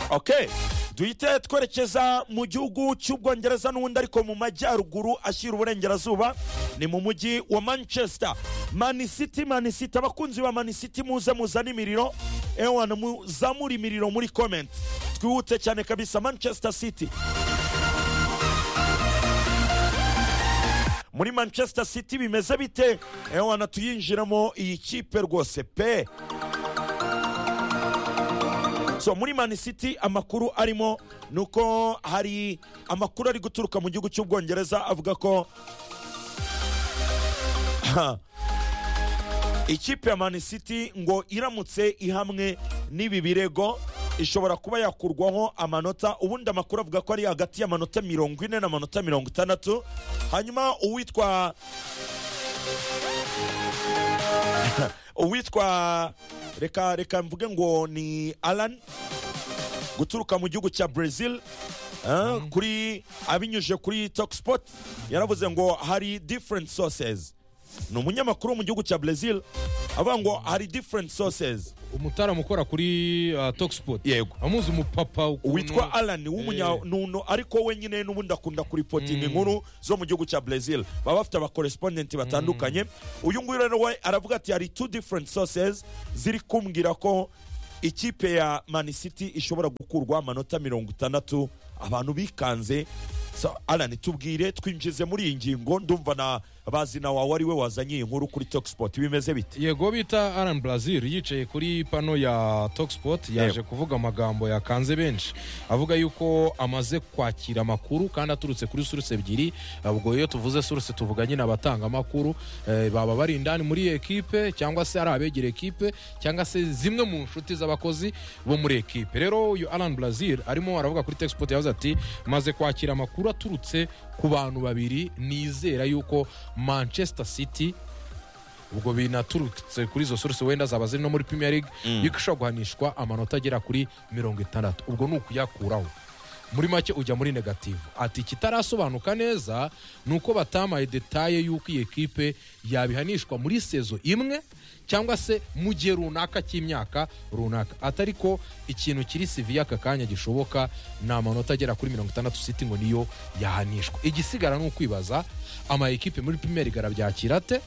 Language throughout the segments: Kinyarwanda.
ok duhite twerekeza mu gihugu cy'ubwongereza n'ubundi ariko mu majyaruguru ashyira uburengerazuba ni mu mujyi wa manchester manisiti manisiti abakunzi ba manisiti muze muzane imiriro ewana muzamure imiriro muri komenti twihute cyane kabisa manchester city muri manchester city bimeze bite ewana tuyinjiramo iyi kipe rwose pe so muri mani city amakuru arimo ni uko hari amakuru ari guturuka mu gihugu cy'ubwongereza avuga ko ikipe ya mani city ngo iramutse ihamwe n'ibi birego ishobora kuba yakurwaho amanota ubundi amakuru avuga ko ari hagati y'amanota mirongo ine n'amanota mirongo itandatu hanyuma uwitwa uwitwa reka reka mvuge ngo ni alan guturuka mu gihugu cya brazil eh, kuri abinyujije kuri tokspot yaravuze ngo hari different sources ni umunyamakuru wo mu gihugu cya brazil avuga ngo hari different sources umutaramu ukora kuri uh, tokspot Yego. amuzi umupapa ukuntu- witwa alan w'umunyanono ariko wenyine n'ubundi akunda kuripotinga inkuru zo mu gihugu cya brazil baba bafite abakorespondenti batandukanye uyu nguyu rero we aravuga ati hari two different sources ziri kumbwira ko ikipe ya man city ishobora gukurwa amanota mirongo itandatu abantu bikanze So, alan tubwire twinjize muri iyi ngingo ndumva na bazi na wawe ari we wazanye iyi nkuru kuri tokspot bimeze bite yego bita alan brazil yicaye kuri pano ya tokspot yaje kuvuga amagambo yakanze benshi avuga yuko amaze kwakira amakuru kandi aturutse kuri suruse ebyiri ubwo iyo tuvuze suruse tuvuga nyine abatanga amakuru eh, baba bari indani muri ekipe cyangwa se ari abegera ekipe cyangwa se zimwe mu nshuti z'abakozi bo muri ekipe rero uyu alan brazil arimo aravuga kuri tokspot yavuze ati maze kwakira amakuru aturutse ku bantu babiri nizera yuko manchester city ubwo binaturutse kuri izo source wenda zaba ziri no muri premier league bishobora guhanishwa amanota agera kuri mirongo itandatu ubwo ni ukuyakuraho muri make ujya muri negativu ati ikitarasobanuka neza ni uko batamaye detaye y'uko iyi ekipe yabihanishwa muri sezo imwe cyangwa se mu gihe runaka cy'imyaka runaka atari ko ikintu kiri sivi y'aka kanya gishoboka ni amanota agera kuri mirongo itandatu siti ngo niyo yahanishwa igisigara ni ukwibaza ama ekipe muri primeri garabyakira te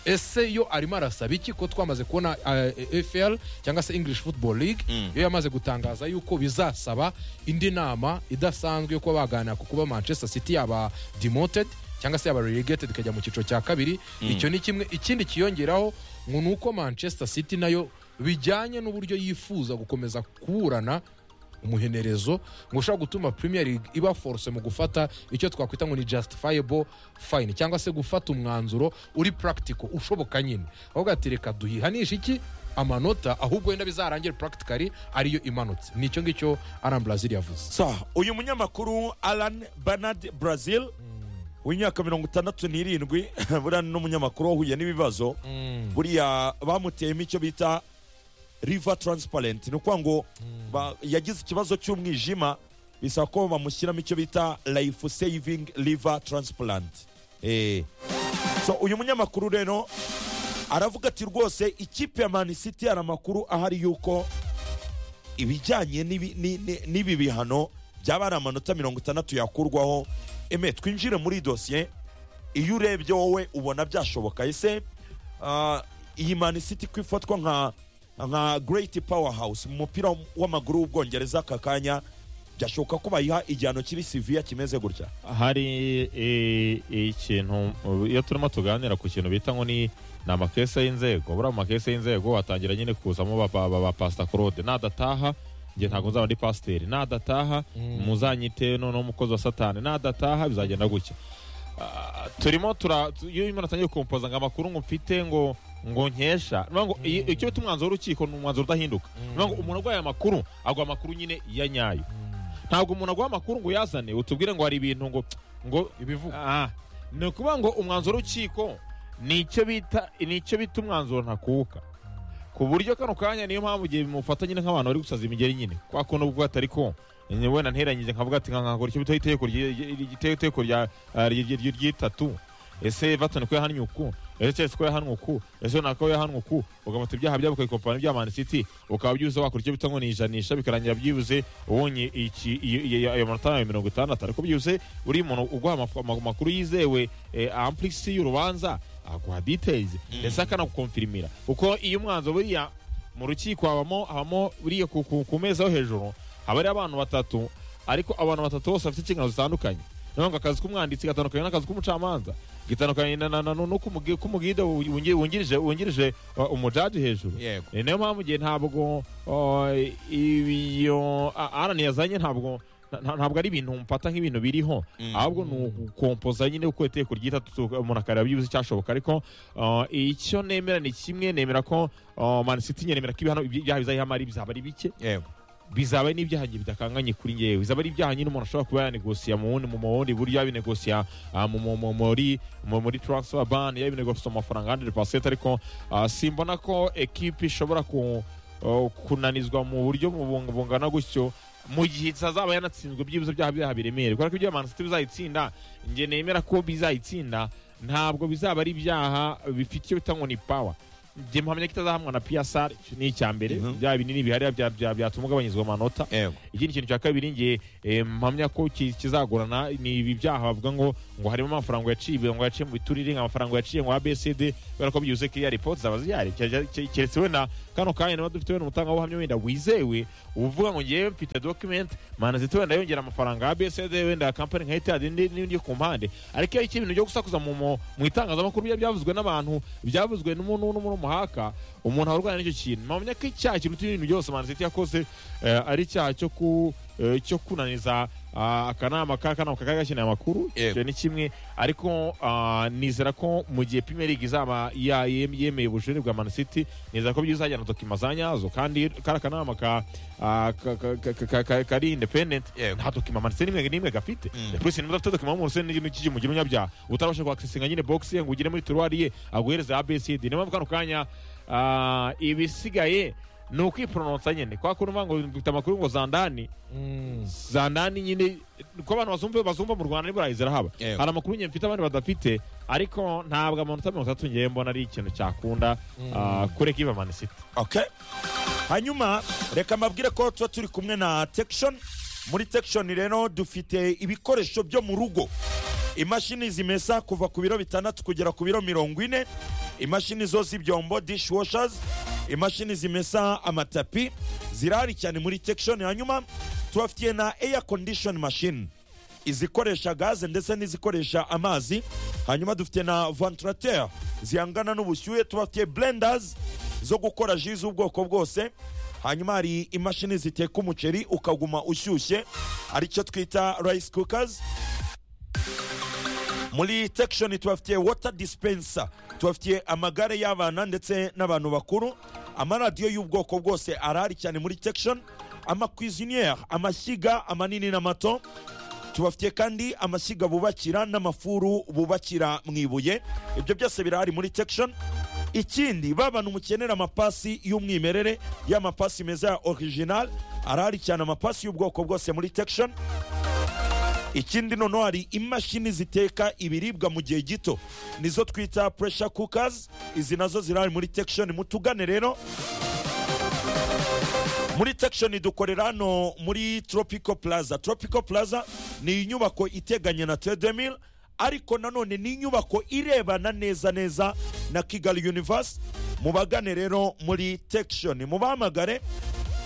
ese yo arimo arasaba iki ko twamaze kubona uh, fl cyangwa se english football league yo yamaze gutangaza yuko bizasaba indi nama idasanzwe yo kuba baganira ku kuba manchester city yaba demoted cyangwa se yaba relegated ikajya mu cyiciro cya kabiri icyo ni kimwe ikindi kiyongeraho ngo ni uko manchester city nayo bijyanye n'uburyo yifuza gukomeza kuburana umuhenerezo ngo ushobora gutuma premier league iba force mu gufata icyo twakwita ngo ni justifiable fine cyangwa se gufata umwanzuro uri practical ushoboka nyine ahubwo ati reka duhihanishe iki amanota ahubwo wenda bizarangira practically ariyo imanutse ni icyo ngicyo aram brazil yavuze so uyu munyamakuru alan bernard brazil w'imyaka mirongo itandatu n'irindwi buriya ni n'umunyamakuru wahuye n'ibibazo buriya bamuteyemo icyo bita riva taransiparenti ni ukuvuga ngo ba- yagize ikibazo cy'umwijima bisaba ko bamushyiramo icyo bita life saving riva taransiparenti so uyu munyamakuru rero aravuga ati rwose ikipe ya mani city hari amakuru ahari y'uko ibijyanye n'ibi- ni- ni- n'ibi bihano byaba ari amanota mirongo itandatu yakurwaho eme twinjire muri dosiye iyo urebye wowe ubona byashoboka ese ah, iyi mani city ko ifatwa nka nka great power house mu mupira w'amaguru w'ubwongereza aka kanya byashoboka ko bayiha igihano kiri siviya kimeze gutya hari eh, ikintu iyo turimo tuganira ku kintu bita ngo ni ni amakese y'inzego buriya mu makese y'inzego hatangira nyine kuzamo ba- ba- ba- ba pasita claude nadataha njye ntabwo nzaba ndi pasiteri nadataha muzanyite noneho umukozi wa satani nadataha bizagenda gutya Ah, turimo tura tu- iyo umuntu atangiye kumpoza ngo amakuru ngo mfite ngo ngo nkesha Ni ukuvuga ngo iyi- icyo bita umwanzuro w'urukiko ni umwanzuro udahinduka Ni ukuvuga ngo umuntu arwaye amakuru agwa amakuru nyine ya nyayo ntabwo umuntu aguha amakuru ngo uyazane utubwire ngo hari ibintu ngo ngo ibivugwa Ah, ni ukuvuga ngo umwanzuro w'urukiko ni icyo bita ni icyo bita umwanzuro ntakuka ku buryo kano kanya niyo mpamvu igihe bimufata nyine nk'abantu bari gusaza imigeri nyine kwa kundi ubwo atari ko ni wenda nteranyije nkavuga ati nkakora icyo bita itegeko ryi- ryi- itegeko rya- ah, ryi- ryi- ry'itatu ese everton ko yahannye uku ese chelsea ko yahannwe uku ese nako ko yahannwe uku ugamata ibyaha byabo ukabikopana n'ibya man city ukaba byibuze wakora icyo bita ngo ni ijanisha bikarangira byibuze ubonye iki iyo- iyo- ayo manota yawe mirongo itandatu ariko byibuze uri umuntu uguha amak- amak- amakuru yizewe eh, amplixi y'urubanza aguha details ndetse akanagukomfirimira kuko iyo umwanzuro buriya mu rukiko habamo habamo buriya ku, ku, ku meza yo hejuru haba ari abantu batatu ariko abantu batatu bose bafite inshingano zitandukanye niyo ngo akazi k'umwanditsi gatandukanye n'akazi k'umucamanza gitandukanye na- na- na- no k'umugi- k'umugide wungi- wungirije wungirije uh, umujaji hejuru yego Eh, niyo mpamvu igihe ntabwo uh, ibiyo arani yazanye ntabwo nta- ntabwo ari ibintu mfata nk'ibintu biriho ahubwo ni ugukompoza nyine uko iteko ryitatu umuntu akareba byibuze icyashoboka ariko uh, icyo nemera ni kimwe nemera ko uh, Man City nyine nemera ko ibihano ibyaha bizayihama ari bizaba ari bike yego bizaba ari n'ibyaha njye bidakanganye kuri ngewe bizaba ari ibyaha nyine umuntu ashobora kuba yanegosiya mu wundi mu bundi buryo yabinegosiya ah, mu- mu- mu- muri mu- muri transfer ban yabinegosiya amafaranga 100% ariko ah, simbona ko ekipi ishobora ku- oh, kunanizwa mu buryo bung- bungana gutyo mu gihe itazaba yanatsinzwe byibuze byaha byaha biremereye kubera ko ibyo Man City bizayitsinda njye nemera ko bizayitsinda ntabwo bizaba ari ibyaha bifite icyo bita ngo ni power njye mpamya ko itazahamwa na PSR icyo ni icya mbere Mhm. bya binini bihari bya- bya- byatuma ugabanyizwa amanota yego ikindi kintu cya kabiri ngiye mpamya ko ki- kizagorana ni ibi byaha bavuga ngo ngo harimo amafaranga yaciwe ngo yaciye mu biturire ngo amafaranga yaciye ngo ABCD kubera ko byuze kiriya report zaba zihari Ke- ke- keretse wenda kano kanya niba dufite wenda umutangabuhamya wenda wizewe uvuga ngo ngewe mfite document manazito wenda yongera amafaranga ABCD wenda company nka Etihad n'indi n'indi yo ku mpande ariko iyo ibintu byo gusakuza mu mu- mu itangazamakuru bya- byavuzwe n'abantu byavuzwe n'umuntu n'umuhaka umuntu arwana n'icyo kintu mpamya ko icyaha kiruta ibintu byose manazito yakoze eh, ari icyaha cyo ku eh, cyo kunaniza ah, akanama k'akanama kagakeneye amakuru Yego. icyo ni kimwe ariko ah, nizera ko mu gihe Premier League izaba ya- yem- yemeye ubujurire bwa Man City nizera ko bizajyana na dokima za nyazo kandi kari akanama ka ah, ka- ka- ka- ka- ka- kari independent Yego. nta dokima Man City n'imwe n'imwe gafite Mm. polisi nimba udafite dokima mu rusende n'iki gihe mugira umunyabyaha utarabasha kuakisinga nyine box ye ngo ugire muri turuwari ye aguhereze ABCD niyo mpamvu kano kanya ah, ibisigaye ni ukwipronosa nyine kwa kuntu uvuga ngo dufite amakuru ngo zandani Mm. zandani nyine ko abantu bazumva bazumva mu Rwanda nibwo arahizera haba Yego. hari amakuru nyine mfite abandi badafite ariko ntabwo amanota mirongo itatu ngewe mbona ari ikintu cyakunda ah, kureka iba Man City okay hanyuma reka mbabwire ko tuba turi kumwe na tekishoni muri tekishoni rero dufite ibikoresho byo mu rugo imashini zimesa kuva ku biro bitandatu kugera ku biro mirongo ine imashini zo z'ibyombo dishwashers imashini zimesa amatapi zirahari cyane muri tekishoni hanyuma tubafitiye na air condition machine izikoresha gaze ndetse n'izikoresha amazi hanyuma dufite na ventilateur zihangana n'ubushyuhe tubafitiye blenders zo gukora ji z'ubwoko bwose hanyuma hari imashini ziteka umuceri ukaguma ushyushye aricyo twita rice cookers muri section tubafitiye water dispenser tubafitiye amagare y'abana ndetse n'abantu bakuru amaradiyo y'ubwoko bwose arahari cyane muri section amakwiziniere amashyiga amanini n'amato tubafitiye kandi amashyiga bubakira n'amafuru bubakira mu ibuye ibyo byose birahari muri section ikindi ba bantu mukenera amapasi y'umwimerere y'amapasi meza ya original arahari cyane amapasi y'ubwoko bwose muri section ikindi noneho hari imashini ziteka ibiribwa mu gihe gito nizo twita pressure cookers izi nazo zirahari muri tekishoni mutugane rero muri tekishoni dukorera hano muri tropico plaza tropico plaza ni inyubako iteganye na tedemil ariko nanone ni inyubako irebana neza neza na kigali universe mubagane rero muri tekishoni mubahamagare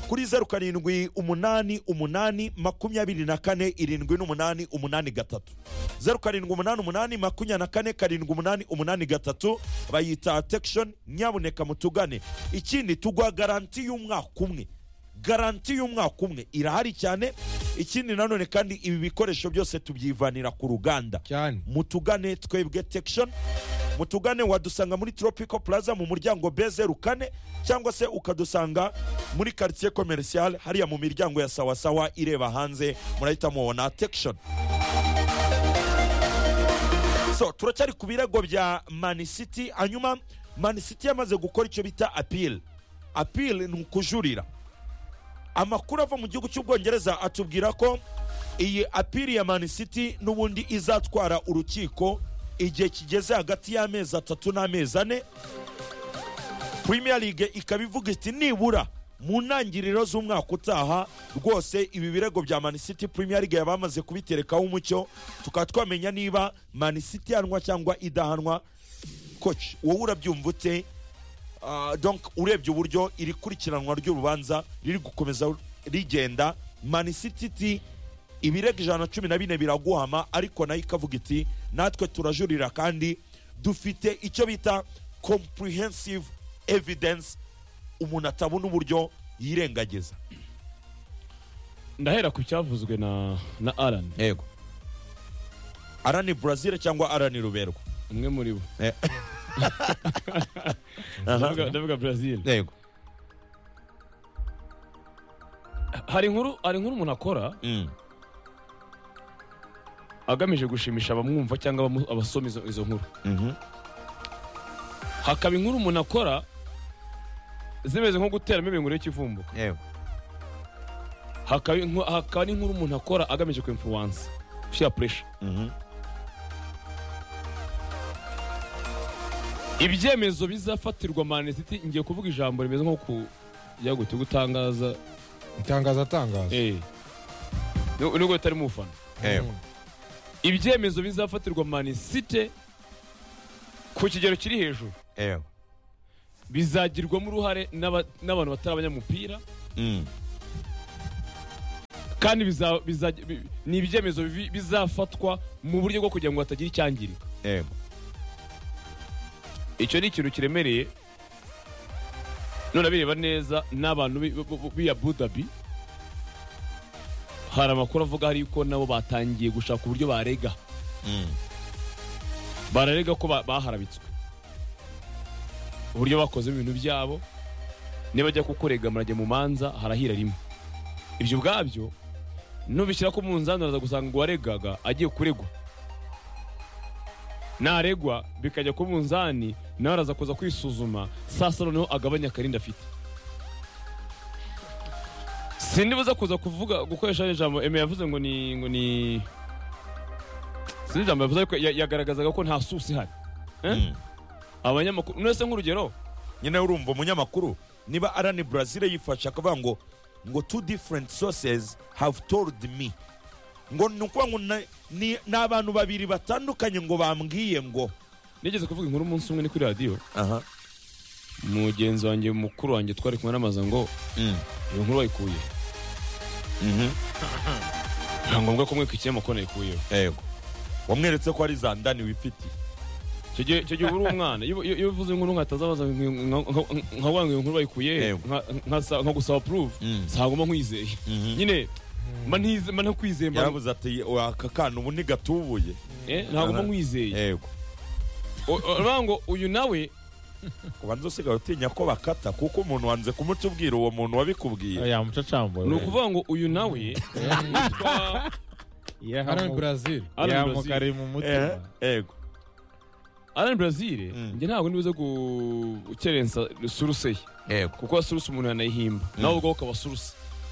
kuri zeru karindwi umunani umunani makumyabiri na kane irindwi n'umunani umunani gatatu zeru karindwi umunani umunani makumyabiri na kane karindwi umunani umunani gatatu bayita tekishoni nyabuneka mutugane ikindi tugwa garanti y'umwaka umwe garanti y'umwaka umwe irahari cyane ikindi nanone kandi ibi bikoresho byose tubyivanira ku ruganda cyane mutugane twebwe tekishoni mutugane wadusanga muri tropico plaza mu muryango bezeru kane cyangwa se ukadusanga muri quartier commercial hariya mu miryango ya sawasawa ireba hanze murahita mubona tekishoni so turacyari ku birego bya mani city hanyuma mani city yamaze gukora icyo bita apil apil ni ukujurira amakuru ava mu gihugu cy'ubwongereza atubwira ko iyi apiri ya mani city n'ubundi izatwara urukiko igihe kigeze hagati y'amezi atatu n'amezi ane premier league ikaba ivuga iti nibura mu ntangiriro z'umwaka utaha rwose ibi birego bya man city premier league yaba yamaze kubiterekaho umucyo tukaba twamenya niba man city ihanwa cyangwa idahanwa coach wowe urabyumva ute Ah, donc urebye uburyo iri kurikiranwa ry'urubanza riri gukomeza rigenda man city iti ibirego ijana na cumi na bine biraguhama ariko nayo ikavuga iti natwe turajurira kandi dufite icyo bita comprehensive evidence umuntu atabona uburyo yirengagiza ndahera ku cyavuzwe na na alan yego arani brazil cyangwa arani ruberwa umwe muri bo Eh. Ndavuga- ndavuga brazil yego hari inkuru hari inkuru umuntu akora Mm. agamije gushimisha abamwumva cyangwa abamu- abasoma izo izo nkuru Mhm. hakaba inkuru umuntu akora zimeze nko guteramo ibintu y'ikivumbu yego hakaba inku- hakaba n'inkuru umuntu akora agamije ku influence gushyira puresha Mhm. ibyemezo bizafatirwa mani city ngiye kuvuga ijambo rimeze nko ku ya gute gutangaza itangaza atangaza eh Nu- nubwo bitari mu fana yego ibyemezo bizafatirwa mani city ku kigero kiri hejuru yego bizagirwamo uruhare n'aba- n'abantu batari abanyamupira Mm. kandi biza- biza- bi- ni ibyemezo bivi- bizafatwa mu buryo bwo kugira ngo hatagira icyangirika yego icyo ni ikintu kiremereye none bireba neza n'abantu bi- bi- bi- bi abu dhabi hari amakuru avuga hari yuko nabo batangiye gushaka uburyo barega Mm. bararega ko ba- baharabitswe uburyo bakozemo ibintu byabo nibajya kukurega murajya mu manza harahira rimwe ibyo ubwabyo nubishyira ko umunzani uraza gusanga uwaregaga agiye kuregwa naregwa bikajya ku munzani nawe araza kuza kwisuzuma saa saba noneho agabanya akarinda afite sindibuza kuza kuvuga gukoresha ririya jambo eme yavuze ngo ni ngo ni sinzi ijambo yavuze ariko ya- yagaragazaga ko nta susi ihari Eh? Mm. abanyamakuru mwese nk'urugero nyine urumva umunyamakuru niba arani brazil yifashe akavuga ngo ngo two different sources have told me ngo ni ukuvuga ngo na- ni ni abantu babiri batandukanye ngo bambwiye ngo nigeze kuvuga inkuru umunsi umwe ni kuri radiyo aha mugenzi wanjye mukuru wanjye twari kumwe n'amaza ngo Mm. iyo nkuru wayikuye Mhm. nta ngombwa ko mweka ikinyamakuru nayikuyeho yego wamweretse ko ari za ndani wifitiye icyo gihe icyo gihe uri umwana iyo iyo- iyo uvuze inkuru nkatazabaza nkavuga ngo iyo nkuru bayikuye he, Yego. nka- nkasa- nka gusaba puruvu Mm. saguma nkwizeye Mhm. nyine mba ntize- mba ntakwizeye mba- yaravuze ati "Wa, aka kana ubu ntigatubuye eh, ntaguma nkwizeye yego O- o- uravuga ngo uyu nawe ubanza usigaye utinya ko bakata kuko umuntu wanze kumutubwira uwo muntu wabikubwiye yamucacambuye ni ukuvuga ngo uyu nawe yitwa arani yahamu brazil Alan Brazil. yamukari mu Eh, mutima yego Alan Brazil Mm. njye ntabwo nibuze gukerensa suruse ye yego kuko suruse umuntu yanayihimba nawe ubwo ukaba suruse